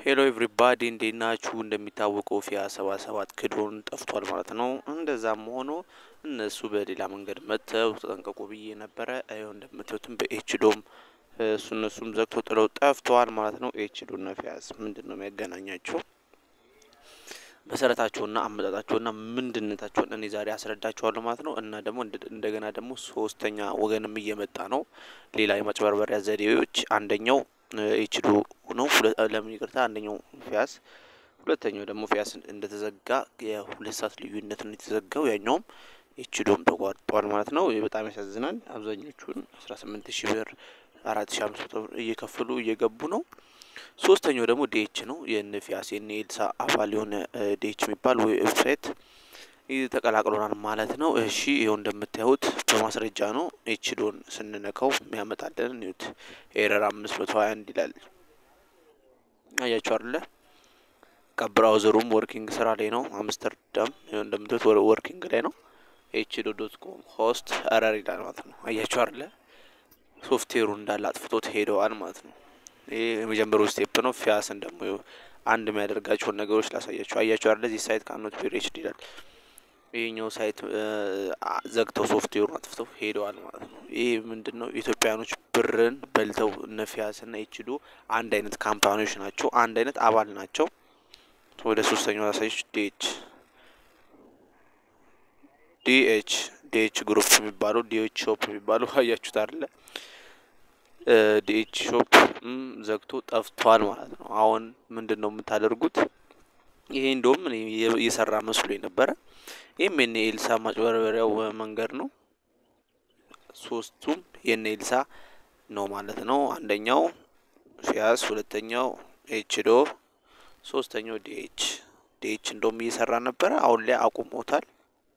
ሄሎ ኤቭሪባዲ እንዴት ናችሁ? እንደሚታወቀው ፊያ ሰባ ሰባት ክዶን ጠፍቷል ማለት ነው። እንደዛም ሆኖ እነሱ በሌላ መንገድ መጥተው ተጠንቀቁ ብዬ ነበረ። ይኸው እንደምታዩትም በኤችዶም እሱ እነሱም ዘግቶ ጥለው ጠፍተዋል ማለት ነው። ኤችዶና ፊያስ ምንድን ነው የሚያገናኛቸው? መሰረታቸውና አመጣጣቸውና ምንድነታቸውን እኔ ዛሬ አስረዳቸዋለሁ ማለት ነው። እና ደግሞ እንደገና ደግሞ ሶስተኛ ወገንም እየመጣ ነው። ሌላ የማጭበርበሪያ ዘዴዎች አንደኛው ኤችዶ ነው። ለምን ይቅርታ፣ አንደኛው ፊያስ፣ ሁለተኛው ደግሞ ፊያስ እንደተዘጋ የሁለት ሰዓት ልዩነት ነው የተዘጋው። ያኛውም ኤችዶም ተቋርጧል ማለት ነው። በጣም ያሳዝናል። አብዛኞቹን አስራ ስምንት ሺህ ብር አራት ሺ አምስት መቶ ብር እየከፈሉ እየገቡ ነው። ሶስተኛው ደግሞ ዲኤች ነው። የነ ፊያስ የነ ኤልሳ አባል የሆነ ዲኤች የሚባል ዌብሳይት ተቀላቅሎናል ማለት ነው። እሺ ይኸው እንደምታዩት በማስረጃ ነው። ኤችዶን ስንነካው የሚያመጣልን ኒውት ኤረር አምስት መቶ ሀያ አንድ ይላል። አያችሁ አለ ብራውዘሩም ወርኪንግ ስራ ላይ ነው። አምስተርዳም ይኸው እንደምታዩት ወርኪንግ ላይ ነው። ኤችዶ ዶት ኮም ሆስት ኤረር ይላል ማለት ነው። አያችሁ አለ ሶፍትዌሩ እንዳለ አጥፍቶት ሄደዋል ማለት ነው። ይህ የመጀመሪያው ስቴፕ ነው። ፊያስን ደግሞ አንድ የሚያደርጋቸውን ነገሮች ላሳያቸው። አያቸው አለ እዚህ ሳይት ካኖት ቢ ሪችድ ይላል። ይህኛው ሳይት ዘግተው ሶፍትዌሩን አጥፍተው ሄደዋል ማለት ነው። ይህ ምንድን ነው? ኢትዮጵያኖች ብርን በልተው እነ ፊያስና ኤችዶ አንድ አይነት ካምፓኒዎች ናቸው። አንድ አይነት አባል ናቸው። ወደ ሶስተኛው ላሳዮች ዲኤች ዲኤች ዲኤች ግሩፕ የሚባለው ዲኤች ሾፕ የሚባለው አያችሁት አለ ዲኤች ሾፕ ዘግቶ ጠፍቷል ማለት ነው። አሁን ምንድን ነው የምታደርጉት? ይሄ እንደውም እየሰራ መስሎ የነበረ ይህም የነ ኤልሳ ማጭበርበሪያው መንገድ ነው። ሶስቱም የነ ኤልሳ ነው ማለት ነው። አንደኛው ፊያስ፣ ሁለተኛው ኤችዶ፣ ሶስተኛው ዲኤች ዲኤች እንደውም እየሰራ ነበረ። አሁን ላይ አቁሞታል።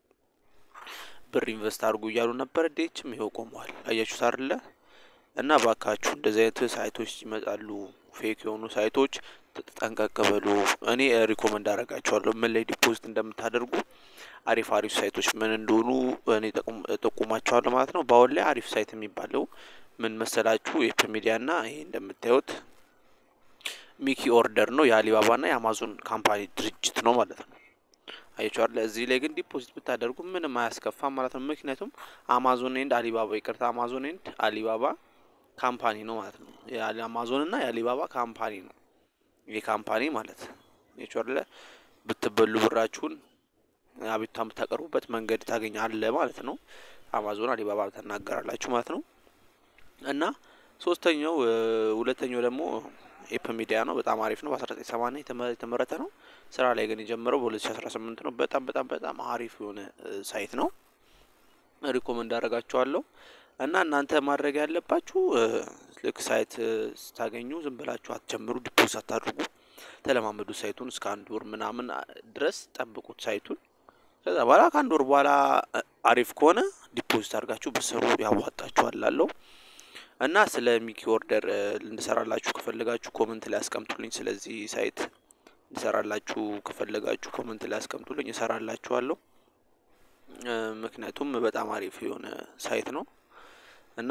ብር ኢንቨስት አድርጉ እያሉ ነበረ። ዲኤችም ይኸው ቆመዋል። አያችሁት አይደለ? እና ባካችሁ እንደዚህ አይነት ሳይቶች ይመጣሉ፣ ፌክ የሆኑ ሳይቶች ጠንቀቅ በሉ። እኔ ሪኮመንድ አደርጋችኋለሁ ምን ላይ ዲፖዚት እንደምታደርጉ አሪፍ አሪፍ ሳይቶች ምን እንደሆኑ እኔ ጠቁማችኋለሁ ማለት ነው። በአሁን ላይ አሪፍ ሳይት የሚባለው ምን መሰላችሁ? ኤፕ ሚዲያ ና ይሄ እንደምታዩት ሚኪ ኦርደር ነው። የአሊባባ ና የአማዞን ካምፓኒ ድርጅት ነው ማለት ነው። አይቻለ እዚህ ላይ ግን ዲፖዚት ብታደርጉ ምንም አያስከፋም ማለት ነው። ምክንያቱም አማዞን ኤንድ አሊባባ ይቅርታ፣ አማዞን ኤንድ አሊባባ ካምፓኒ ነው ማለት ነው። የአማዞን እና የአሊባባ ካምፓኒ ነው ይህ ካምፓኒ ማለት አይቻለ ብትበሉ ብራችሁን አቤቱታ የምታቀርቡበት መንገድ ታገኛለ ማለት ነው። አማዞን አሊባባ ተናገራላችሁ ማለት ነው። እና ሶስተኛው ሁለተኛው ደግሞ ኤፕ ሚዲያ ነው። በጣም አሪፍ ነው። በአስራ ዘጠኝ ሰማንያ የተመረተ ነው። ስራ ላይ ግን የጀመረው በሁለት ሺ አስራ ስምንት ነው። በጣም በጣም በጣም አሪፍ የሆነ ሳይት ነው። ሪኮመንድ አደርጋችኋለሁ። እና እናንተ ማድረግ ያለባችሁ ልክ ሳይት ስታገኙ ዝም ብላችሁ አትጀምሩ፣ ዲፖዝ አታድርጉ። ተለማመዱ ሳይቱን እስከ አንድ ወር ምናምን ድረስ ጠብቁት ሳይቱን። ከዛ በኋላ ከአንድ ወር በኋላ አሪፍ ከሆነ ዲፖዚት አድርጋችሁ ብሰሩ ያዋጣችኋል ላለው እና ስለ ሚኪ ኦርደር እንድሰራላችሁ ከፈለጋችሁ ኮመንት ላይ አስቀምጡልኝ። ስለዚህ ሳይት እንድሰራላችሁ ከፈለጋችሁ ኮመንት ላይ አስቀምጡልኝ፣ እሰራላችኋለሁ። ምክንያቱም በጣም አሪፍ የሆነ ሳይት ነው እና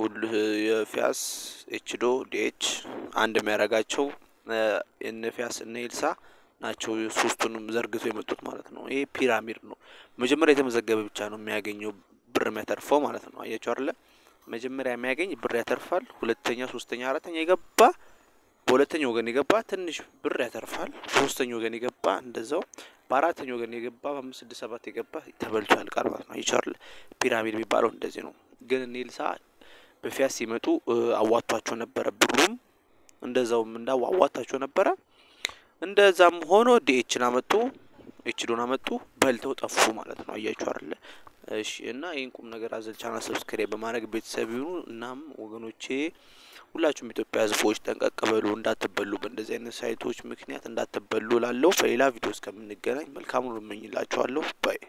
የፊያስ ኤችዶ ዲኤች አንድ የሚያደርጋቸው እነ ፊያስ እነ ኤልሳ ናቸው። ሶስቱንም ዘርግቶ የመጡት ማለት ነው። ይሄ ፒራሚድ ነው። መጀመሪያ የተመዘገበ ብቻ ነው የሚያገኘው ብር የሚያተርፈው ማለት ነው። አያቸው አለ መጀመሪያ የሚያገኝ ብር ያተርፋል። ሁለተኛ፣ ሶስተኛ፣ አራተኛ የገባ በሁለተኛ ወገን የገባ ትንሽ ብር ያተርፋል። በሶስተኛ ወገን የገባ እንደዛው፣ በአራተኛ ወገን የገባ በአምስት ስድስት ሰባት የገባ ተበልቶ ያልቃል ማለት ነው። ይቻል ፒራሚድ የሚባለው እንደዚህ ነው። ግን እነ ኤልሳ በፊያስ ሲመጡ አዋቷቸው ነበረ። ብሩም እንደዛውም እንዳው አዋታቸው ነበረ። እንደዛም ሆኖ ዲኤችን አመጡ፣ ኤችዶን አመጡ፣ በልተው ጠፉ ማለት ነው። አያችሁ አይደለ? እሺ እና ይህን ቁም ነገር አዘል ቻናል ሰብስክራይብ በማድረግ ቤተሰብ ይሁኑ። እናም ወገኖቼ ሁላችሁም ኢትዮጵያ ሕዝቦች ጠንቀቅ በሉ፣ እንዳትበሉ፣ በእንደዚህ አይነት ሳይቶች ምክንያት እንዳትበሉ ላለው በሌላ ቪዲዮ እስከምንገናኝ መልካሙን እመኝላችኋለሁ ባይ